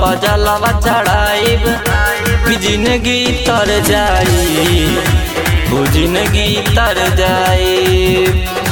पजलवा चढ़ाइब कि जिंदगी तर जाई वो जिंदगी तर जाई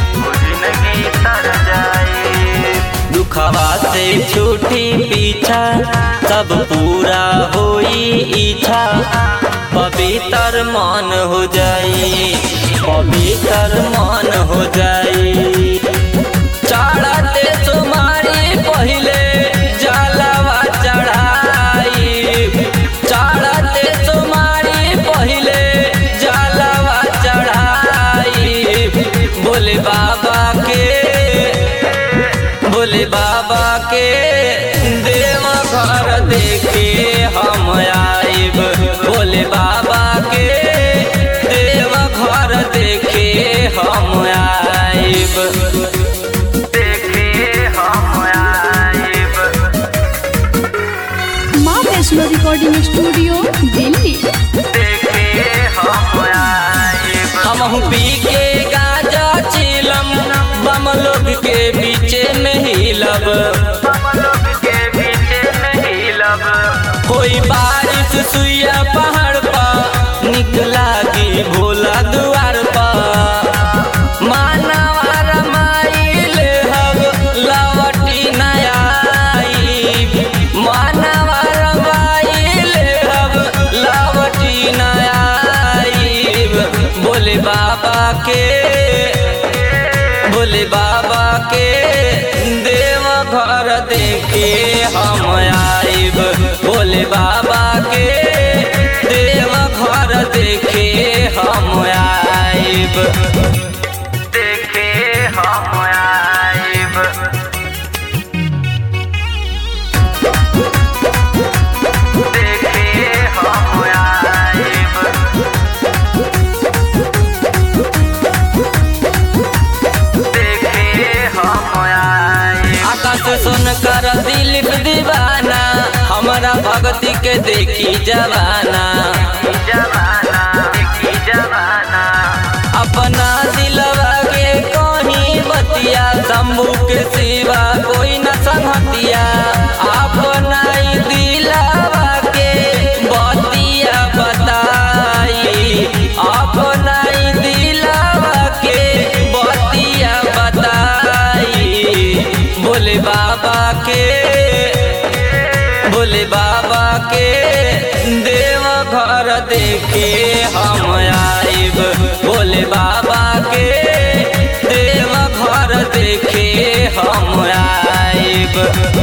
दुखवा से छूटी पीछा सब पूरा होई इच्छा पवित्र मन हो जाई पवित्र मन हो जाई चढ़ते तुम्हारी पहले जलवा चढ़ाई चढ़ते तुम्हारी पहले जलवा चढ़ाई बोले बाबा के बोले बाबा के देव घर देखे हम आइब बोले बाबा के देव घर देखे हम आइब देखे हम आइब माँ वैष्णो रिकॉर्डिंग स्टूडियो दिल्ली हम पी के गाजा चिलम बम लोग के बीचे में हिलब कोई बारिश सुइया पहाड़ पर निकला की भोला दुआर पर मानवा रमाइल हब लवटी नयाई मानवा रमाइल हब लवटी नयाई बोले बाबा के बोले बाबा के देव घर देखे हम आइब बोले बाबा के देव घर देखे हम आइब देखे हम आइब देखे हम आइब आकाश सुन कर दिलीप दीवाना हमारा भक्ति के देखी जवाना अपना दिलवा के कहीं बतिया शंभू के सिवा कोई न संगतिया अपना ही दिलवा के बतिया बताई अपना ही दिलवा के बतिया बताई बोले बाबा के बोले बाबा के देव घर देखे हम आइब बोले बाबा के देव घर देखे हम आइब